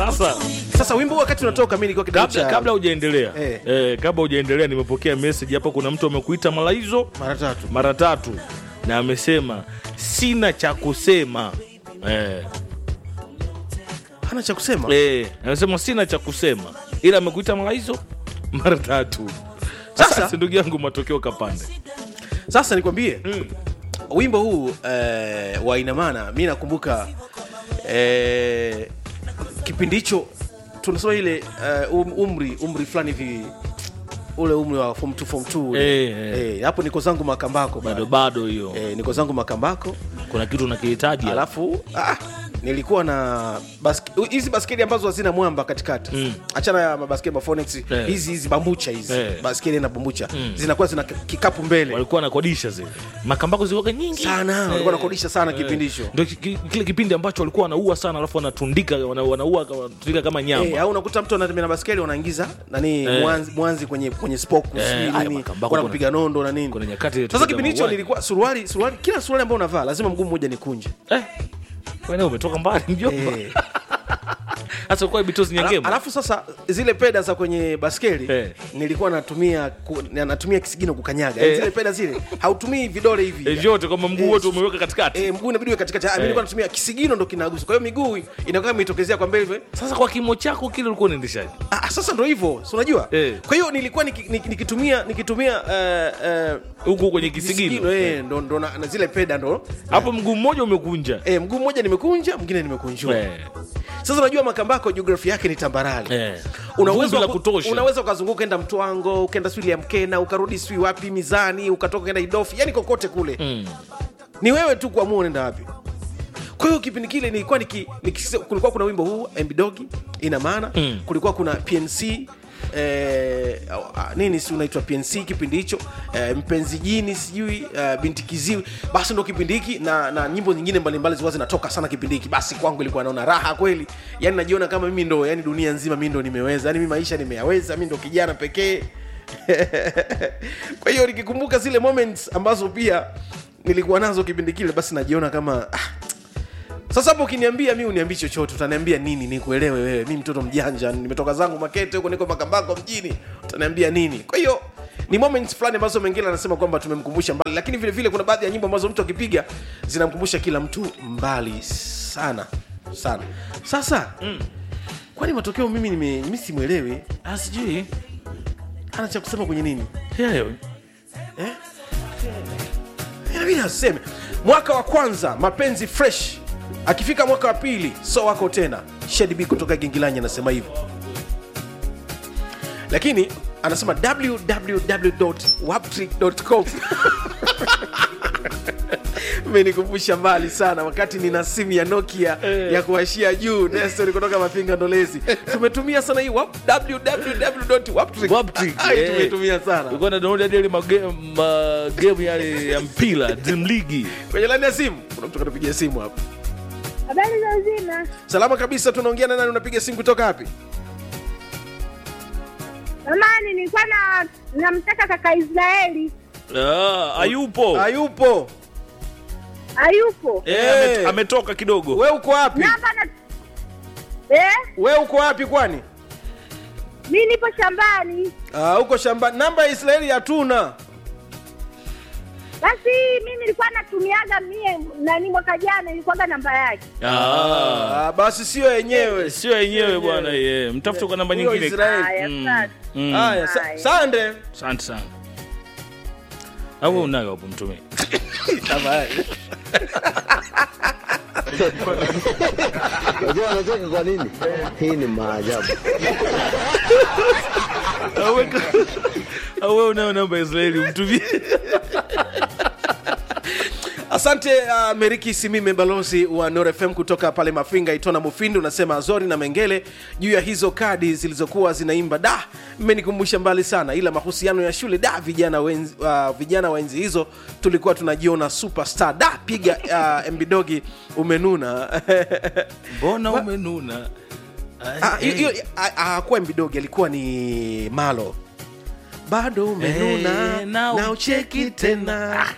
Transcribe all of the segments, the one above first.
sasa sasa wimbo huu wakati unatoka mi nilikuwa kidato kabla cha kabla hujaendelea Eh. eh, kabla hujaendelea nimepokea message hapa kuna mtu amekuita malaizo mara tatu mara tatu na amesema sina cha kusema eh, hana cha kusema eh, amesema sina cha kusema ila amekuita malaizo mara tatu Sasa- sasa ndugu yangu matokeo kapande sasa nikwambie wimbo huu eh, wa inamana mi nakumbuka eh, kipindi hicho tunasema ile eh, um, umri umri fulani hivi ule umri wa form 2 form 2 ule. Eh, eh. eh, hapo niko zangu makambako bado bado bado hiyo eh, niko zangu makambako kuna kitu nakihitaji hapa. alafu ah, nilikuwa na baske- hizi baskeli ambazo hazina mwamba katikati Mm. achana ya mabaskeli mafonex Eh. hizi hizi bambucha hizi Eh. baskeli na bambucha zinakuwa zina kikapu mbele walikuwa nakodisha zile makambako zilikuwa nyingi sana Eh, walikuwa nakodisha sana kipindi hicho ndio ki- ki- kile kipindi ambacho walikuwa wanaua sana alafu wanatundika wana- wanaua wanatundika kama nyama Eh, au unakuta mtu anatembea na baskeli wanaingiza nani Eh. mwanzi, mwanzi kwenye kwenye spoku Eh, sijui haya nini makambako wana kuna- kupiga nondo na nini kuna nyakati sasa tupiga kipindi hicho mauaji. nilikuwa suruali suruali kila suruali ambayo unavaa lazima mguu mmoja nikunje eh, kwani umetoka mbali mjomba Eh. hasa kwa bitozi Ala- nyangema alafu sasa zile peda za kwenye baskeli Eh. nilikuwa natumia ku, natumia kisigino kukanyaga Eh. zile peda zile hautumii vidole hivi eh, vyote kwamba mguu Eh, wote umeweka katikati Eh, mguu inabidi uwe katikati Ah, mimi Eh. nilikuwa natumia kisigino ndo kinagusa kwa hiyo miguu inakuwa imetokezea kwa mbele hivi. sasa kwa kimo chako kile ulikuwa unaendeshaje Ah, sasa ndo hivyo si unajua Eh. kwa hiyo nilikuwa niki- niki- nikitumia nikitumia eh, eh, huku kwenye kisigino kisigino eh, ndo, ndo na, na zile peda ndo hapo mguu mmoja umekunja eh, mguu mmoja nimekunja mwingine nimekunjua Eh, sasa unajua makambako jiografia yake ni tambarare eh. Una Vumbi uwezo la wa ku- kutosha unaweza ukazunguka enda mtwango ukaenda sijui ya mkena ukarudi sijui wapi mizani ukatoka enda idofi yani kokote kule Mm. ni wewe tu kuamua unaenda wapi kwa hiyo kipindi kile nilikuwa niki, niki, kulikuwa kuna wimbo huu mbidogi ina maana Mm. kulikuwa kuna pnc Eh, ah, nini si unaitwa pnc kipindi hicho eh, mpenzi jini sijui eh, binti kiziwi basi ndo kipindi hiki na, na nyimbo nyingine mbalimbali zilikuwa zinatoka sana kipindi hiki basi kwangu ilikuwa naona raha kweli yani najiona kama mimi ndo yani dunia nzima mi ndo nimeweza yani mi maisha nimeyaweza mi ndo kijana pekee kwa hiyo nikikumbuka zile moments ambazo pia nilikuwa nazo kipindi kile basi najiona kama ah, sasa hapo ukiniambia mi uniambii chochote utaniambia nini nikuelewe wewe mi mtoto mjanja nimetoka zangu makete huko niko makambako mjini utaniambia nini kwa hiyo ni moments fulani ambazo mengine anasema kwamba tumemkumbusha mbali lakini vile vile kuna baadhi ya nyimbo ambazo mtu akipiga zinamkumbusha kila mtu mbali sana sana sasa mm. kwani matokeo mimi nime- mi simwelewi Ah, sijui ana cha kusema kwenye nini Hayo. eh? inabidi aseme mwaka wa kwanza mapenzi fresh akifika mwaka wa pili so wako tena shedb kutoka gingilanya anasema hivyo lakini anasema www.waptrick.com menikumbusha mbali sana wakati nina simu ya nokia Eh. ya kuashia juu nestori kutoka mapinga ndolezi tumetumia sana hii wap- www.waptrick. Waptrick, Ai, eh. tumetumia sana Ulikuwa na download hadi yale mage- magame yale ya mpira dream league kwenye laini ya simu kuna mtu katupigia simu hapa Habari za uzima. salama kabisa tunaongea na nani unapiga simu kutoka wapi Jamani, nilikuwa na namtaka kaka Israeli ah, hayupo hayupo hayupo. Eh, Eh. amet- ametoka kidogo we uko wapi Namba na eh, we uko wapi kwani mi nipo shambani. Ah, uko shamba namba ya israeli hatuna Basi mi nilikuwa natumiaga mie nani, mwaka jana ilikuwaga namba yake. Ah. Ah, basi sio yenyewe sio yenyewe bwana ye mtafute kwa namba Huyo nyingine Israeli. Haya, Mm. asante. Mm. haya sa- Haya. sande asante sana au unayo hapo mtume Unajua wanacheka kwa nini? Hii ni maajabu. au wewe unayo namba ya Israeli umtumie asante uh, meriki simime balozi wa Nord fm kutoka pale mafinga itona mufindi unasema azori na mengele juu ya hizo kadi zilizokuwa zinaimba da mmenikumbusha mbali sana ila mahusiano ya shule da vijana wenzi, uh, vijana wa enzi hizo tulikuwa tunajiona superstar da piga uh, mbidogi umenuna mbona umenuna Ah, hiyo- hiyo- ah, ah, hakuwa mbidogi alikuwa ni malo bado umenuna Eh, na na ucheki tena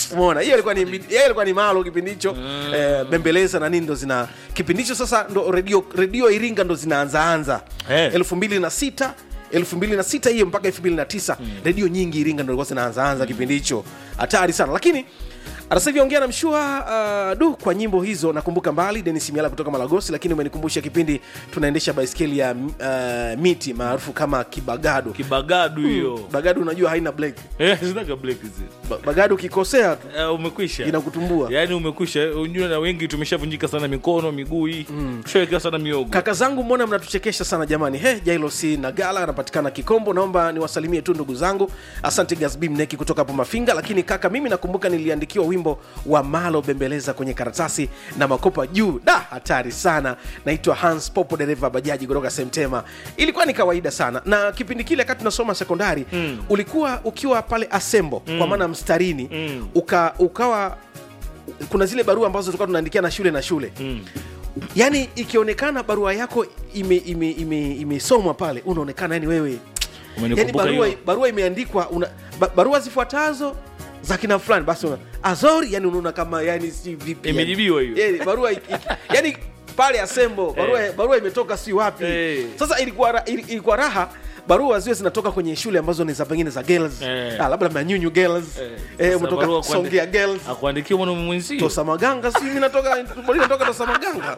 umeona hiyo ilikuwa ni hiyo ilikuwa ni malo kipindi hicho eh, bembeleza na nini ndo zina kipindi hicho sasa ndo redio redio iringa ndo zinaanzaanza Eh. elfu mbili na sita elfu mbili na sita hiyo mpaka elfu mbili na tisa redio nyingi iringa ndo ilikuwa zinaanzaanza kipindi hicho hatari sana lakini sasa hivi ongea na mshua uh, du kwa nyimbo hizo nakumbuka mbali denis miala kutoka malagosi lakini umenikumbusha kipindi tunaendesha baiskeli ya uh, miti maarufu kama kibagado kibagadu hiyo bagado unajua haina black Eh, zinaga black hizi. Ba- bagado ukikosea tu Eh, umekwisha inakutumbua yaani umekwisha unjua na wengi tumeshavunjika sana mikono miguu hii mm. tushawekewa sana miogo kaka zangu mbona mnatuchekesha sana jamani he jailosi na gala anapatikana kikombo naomba niwasalimie tu ndugu zangu asante gasbi mneki kutoka hapo mafinga lakini kaka mimi nakumbuka niliandikiwa wimbo wa malo bembeleza kwenye karatasi na makopa juu da hatari sana naitwa hans popo dereva bajaji kutoka semtema ilikuwa ni kawaida sana na kipindi kile wakati tunasoma sekondari mm. ulikuwa ukiwa pale asembo mm. kwa maana mstarini mm. uka, ukawa kuna zile barua ambazo tulikuwa tunaandikia na shule na shule mm yaani ikionekana barua yako imesomwa ime, ime, imesomwa pale unaonekana yani wewe yani Umenikumbuka barua, hiyo? barua imeandikwa una, ba, barua zifuatazo za kina fulani basi una, azori yani unaona kama yani si vipi yani. Imejibiwa hiyo. yani, barua iki- iki- yani pale asembo barua, Eh. barua imetoka si wapi Eh. sasa ilikuwa, ra- ili- ilikuwa raha barua ziwe zinatoka kwenye shule ambazo ni za pengine za girls Eh. ah, labda manyunyu girls Eh. eh, Sasa umetoka barua kuandi- songea girls akuandikia mwanaume mwenzio tosa maganga si mi natoka natoka tosa maganga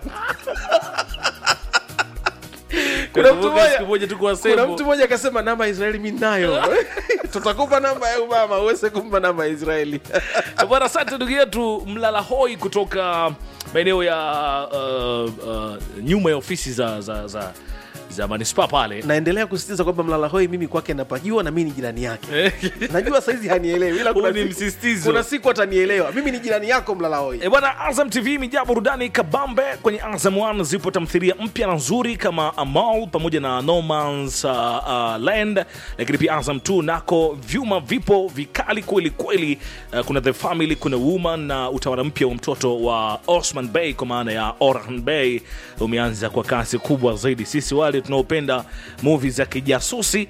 kuna mtu Nakumbuka siku mmoja moja tuko kuna Asembo. mtu mmoja akasema namba ya israeli mi nayo tutakupa namba ya obama uweze kumpa namba ya israeli bwana asante ndugu yetu mlala hoi kutoka maeneo ya uh, uh, nyuma ya ofisi za za za, za manispaa pale naendelea kusisitiza kwamba mlala hoi mimi kwake napajua na mi ni jirani yake najua saizi hanielewi ila kuna Huu ni siku- msisitizo. kuna siku atanielewa mimi ni jirani yako mlala hoi E bwana, Azam TV imejaa burudani kabambe. Kwenye Azam One zipo tamthilia mpya na nzuri kama Amal pamoja na No Man's uh, uh, Land, lakini pia Azam 2 nako vyuma vipo vikali kweli kweli. Uh, kuna The Family, kuna Woman na utawala mpya wa mtoto wa Osman Bey kwa maana ya Orhan Bey umeanza kwa kasi kubwa zaidi. Sisi wale tunaopenda movie za kijasusi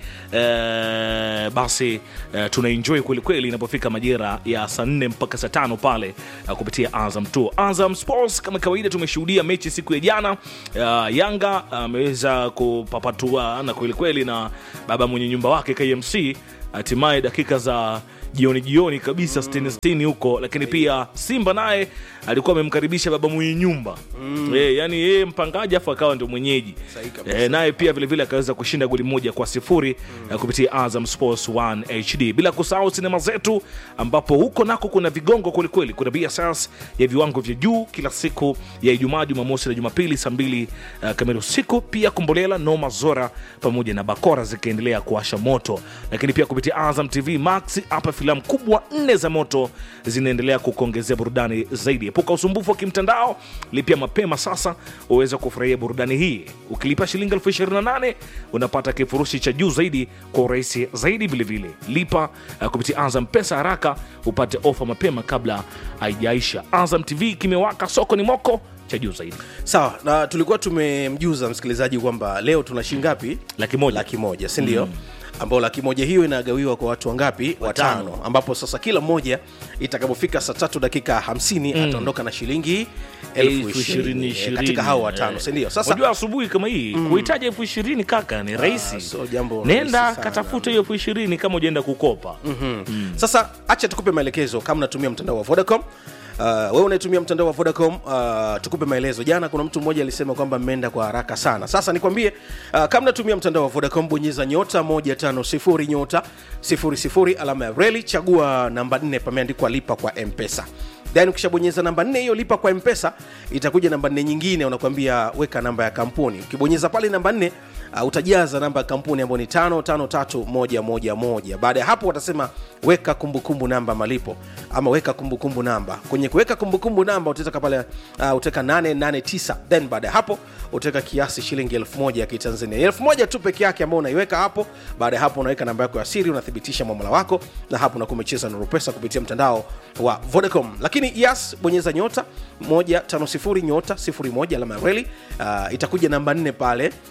eh, basi eh, tunaenjoy kweli kweli inapofika majira ya saa nne mpaka saa tano pale uh, kupitia Azam 2. Azam Sports kama kawaida tumeshuhudia mechi siku ya jana uh, Yanga ameweza kupapatua na kweli kweli na baba mwenye nyumba wake KMC hatimaye dakika za jioni jioni kabisa sitini sitini huko lakini pia simba naye alikuwa amemkaribisha baba mwenye nyumba mm. e, yani yeye mpangaji afu akawa ndio mwenyeji Sahihi kabisa. e, naye pia vilevile akaweza kushinda goli moja kwa sifuri mm. kupitia azam sports 1 hd bila kusahau sinema zetu ambapo huko nako kuna vigongo kwelikweli kuna bss ya viwango vya juu kila siku ya ijumaa jumamosi na jumapili saa mbili uh, kamili usiku pia kombolela noma zora pamoja na bakora zikiendelea kuwasha moto lakini pia kupitia azam tv max hapa filamu kubwa nne za moto zinaendelea kukuongezea burudani zaidi epuka usumbufu wa kimtandao lipia mapema sasa uweze kufurahia burudani hii ukilipa shilingi elfu 28 unapata kifurushi cha juu zaidi kwa urahisi zaidi vilevile lipa uh, kupitia azam pesa haraka upate ofa mapema kabla haijaisha azam tv kimewaka soko ni moko cha juu zaidi sawa na tulikuwa tumemjuza msikilizaji kwamba leo tuna shilingi ngapi laki moja laki moja si ndio mm ambao laki moja hiyo inagawiwa kwa watu wangapi watano ambapo sasa kila mmoja itakapofika saa tatu dakika 50 mm. ataondoka na shilingi elfu elfu ishirini ishirini eh, katika hao watano eh. sindio sasa unajua asubuhi kama hii kuhitaji elfu ishirini kaka ni rahisi so jambo nenda rahisi sana. katafuta hiyo elfu ishirini kama ujaenda kukopa mm. sasa acha tukupe maelekezo kama unatumia mtandao wa vodacom Uh, wewe unayetumia mtandao wa vodacom uh, tukupe maelezo jana kuna mtu mmoja alisema kwamba mmeenda kwa haraka sana sasa nikwambie uh, kama unatumia mtandao wa vodacom bonyeza nyota 150 nyota 00 alama ya reli chagua namba 4 pameandikwa lipa kwa mpesa then ukishabonyeza namba nne hiyo lipa kwa mpesa itakuja namba nne nyingine unakwambia weka namba ya kampuni ukibonyeza pale namba nne uh, utajaza namba ya kampuni ambayo ni tano tano tatu moja moja moja baada ya hapo watasema weka kumbukumbu namba malipo ama weka kumbukumbu namba kwenye kuweka kumbukumbu namba utaweka pale uh, utaweka 889 then baada ya hapo utaweka kiasi shilingi elfu moja ya kitanzania elfu moja tu peke yake ambao unaiweka hapo baada ya hapo unaweka namba yako ya siri unathibitisha mwamala wako na hapo unakuwa umecheza nuru pesa kupitia mtandao wa vodacom lakini yes bonyeza nyota 150 nyota 01 alama ya reli uh, itakuja namba nne pale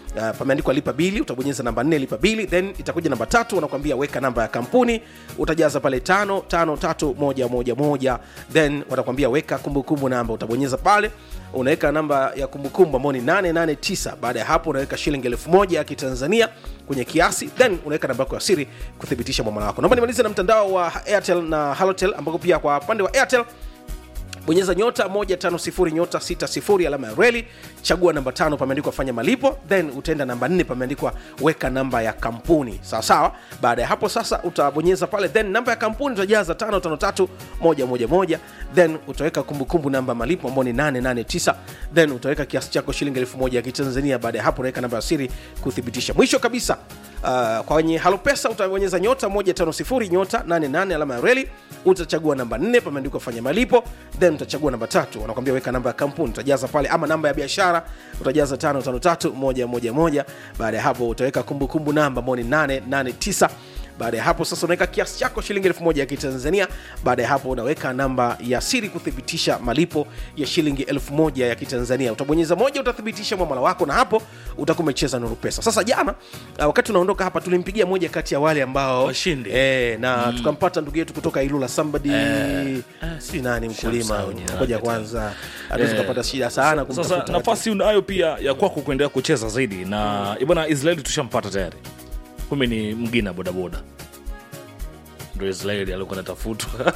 uh, pameandikwa lipa bili utabonyeza namba nne lipa bili then itakuja namba tatu wanakuambia weka namba ya kampuni utajaza pale tano tano tatu moja moja moja then watakwambia weka kumbukumbu namba utabonyeza pale unaweka namba ya kumbukumbu ambao ni 889 baada ya hapo unaweka shilingi elfu moja ya kitanzania kwenye kiasi then unaweka namba yako ya siri kuthibitisha mwamala wako naomba nimalize na mtandao wa airtel na halotel ambako pia kwa upande wa airtel bonyeza nyota 150 nyota 60 alama ya reli chagua namba tano pameandikwa fanya malipo then utaenda namba nne pameandikwa weka namba ya kampuni sawa sawa baada ya hapo sasa utabonyeza pale then namba ya kampuni utajaza 553111 then utaweka kumbukumbu namba ya malipo ambao ni 889 then utaweka kiasi chako shilingi 1000 ya kitanzania baada ya hapo unaweka namba ya siri kuthibitisha mwisho kabisa uh, kwenye halopesa utabonyeza nyota 150 nyota 88 alama ya reli utachagua namba 4 pameandikwa fanya malipo then utachagua namba tatu wanakwambia weka namba ya kampuni utajaza pale ama namba ya biashara utajaza 553111 baada ya hapo utaweka kumbukumbu namba ambao ni 889 baada ya hapo sasa unaweka kiasi chako shilingi elfu moja ya kitanzania baada ya hapo unaweka namba ya siri kuthibitisha malipo ya shilingi elfu moja ya kitanzania utabonyeza moja utathibitisha mwamala wako na hapo utakuwa umecheza nuru pesa sasa jana uh, wakati unaondoka hapa tulimpigia moja kati ya wale ambao Washindi. eh, na mm. tukampata ndugu yetu kutoka ilula somebody eh, si nani mkulima Shamsau jina ngoja lake kwanza hatuwezi Eh, tukapata shida sana sasa kumtafuta nafasi unayo pia ya kwako kuendelea kucheza zaidi na bwana israeli tushampata tayari kumbe ni mgina bodaboda ndo israeli alikuwa natafutwa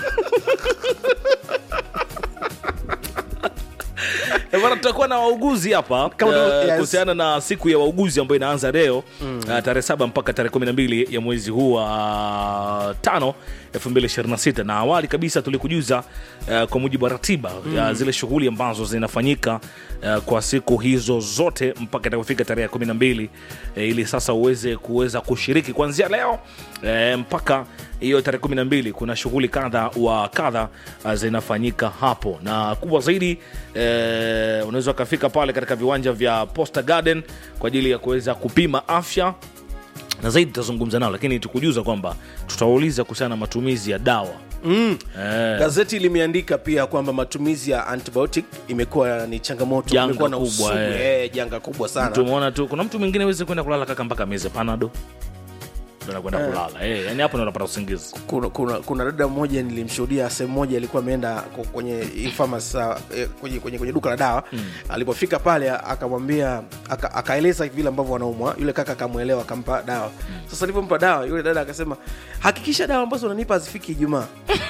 Eh, bwana tutakuwa na wauguzi hapa Kama tu- eh, yes. kuhusiana na siku ya wauguzi ambayo inaanza leo mm. tarehe saba mpaka tarehe kumi na mbili ya mwezi huu wa tano 2026 na awali kabisa tulikujuza uh, kwa mujibu wa ratiba mm. ya zile shughuli ambazo zinafanyika uh, kwa siku hizo zote mpaka itakapofika tarehe ya kumi na mbili uh, ili sasa uweze kuweza kushiriki kuanzia leo uh, mpaka hiyo tarehe kumi na mbili kuna shughuli kadha wa kadha uh, zinafanyika hapo na kubwa zaidi eh, unaweza ukafika pale katika viwanja vya Posta Garden kwa ajili ya kuweza kupima afya na zaidi tutazungumza nao lakini tukujuza kwamba tutawauliza kuhusiana na matumizi ya dawa mm. eh, gazeti limeandika pia kwamba matumizi ya antibiotic imekuwa ni changamoto Janga imekuwa na kubwa, usugu, eh. eh, janga kubwa sana tumeona tu kuna mtu mwingine aweze kwenda kulala kaka mpaka meze panado ndo anakwenda kulala eh, yani hapo ndo unapata usingizi kuna, kuna, kuna dada mmoja nilimshuhudia sehemu moja alikuwa ameenda ku- kwenye e-pharmacy, eh, kwenye, kwenye, kwenye duka la dawa mm. alipofika pale akamwambia aka- akaeleza vile ambavyo wanaumwa yule kaka akamwelewa akampa dawa mm. sasa alivyompa dawa yule dada akasema hakikisha dawa ambazo unanipa hazifiki ijumaa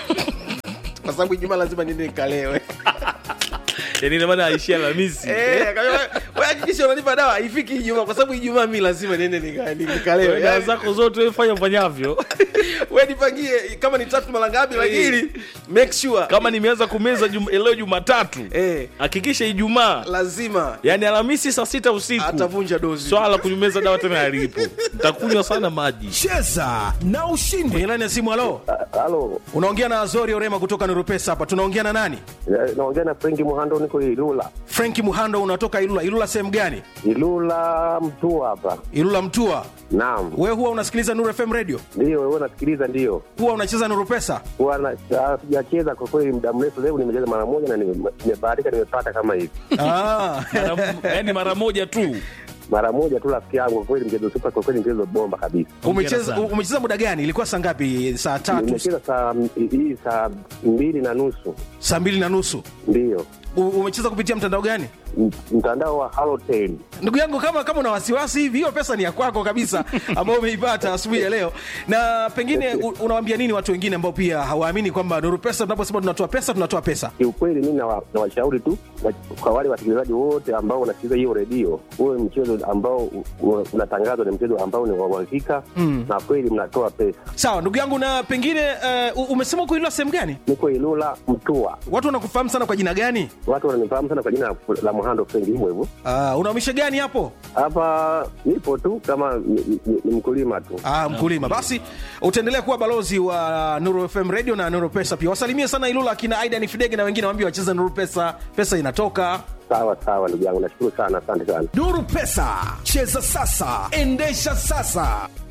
kwa sababu ijumaa lazima niende nikalewe yani ina maana aishia Alhamisi Eh, akamwambia, "Wewe hakikisha unanipa dawa haifiki ijumaa kwa sababu ijumaa mi lazima niende nika- ni- nikalewe dawa Yaani, zako zote wewe fanya ufanyavyo we nipangie kama ni tatu mara ngapi lakini make sure kama nimeanza kumeza jum, leo jumatatu eh, hakikisha ijumaa lazima yani alhamisi saa sita usiku atavunja dozi swala la kumeza dawa tena alipo ntakunywa sana maji cheza na ushindi kwenye laini ya simu halo Halo, unaongea na azori orema kutoka nurupesa hapa tunaongea na nani eh, naongea na Frenki Muhando, niko Ilula. frenki muhando unatoka ilula ilula sehemu gani Ilula mtu hapa. ilula mtua Naam, we huwa unasikiliza nur fm radio ndio wewe nasikiliza, ndio huwa unacheza nurupesa huwa na- ah, sijacheza kwa kweli muda mrefu. Leo nimecheza mara moja na nime- nimebahatika, nimepata kama hivi ah. yani mara moja tu mara moja tu, rafiki yangu. Kwa kweli mchezo super, kwa kweli mchezo bomba kabisa. umecheza sana. umecheza muda gani ilikuwa saa ngapi saa tatu Nimecheza saa hii saa mbili na nusu, saa mbili na nusu ndio U- umecheza kupitia mtandao gani M- mtandao wa Halotel. ndugu yangu kama kama una wasiwasi hivi hiyo pesa ni ya kwako kabisa ambayo umeipata asubuhi ya leo na pengine u- unawaambia nini watu wengine ambao pia hawaamini kwamba nuru pesa tunaposema tunatoa pesa tunatoa pesa Kiukweli mimi nawa- nawashauri tu wa- kwa wale wasikilizaji wote ambao wanasikiliza hiyo redio, huwe mchezo ambao u- u- unatangazwa ni mchezo ambao ni wa uhakika na kweli mnatoa pesa. sawa ndugu yangu na pengine uh, umesema uko ilula sehemu gani Niko Ilula Mtua, watu wanakufahamu sana kwa jina gani watu wananifahamu sana kwa jina la Muhando Frenki, hivyo hivyo. uh, unaumisha gani hapo Hapa nipo tu kama ni, ni, ni mkulima tu. Ah, mkulima basi utaendelea kuwa balozi wa nuru fm radio na nuru pesa pia wasalimie sana ilula akina aidan fidege na wengine waambie wacheze nuru pesa pesa inatoka Sawa sawa, ndugu yangu, nashukuru sana, asante sana. nuru pesa cheza sasa endesha sasa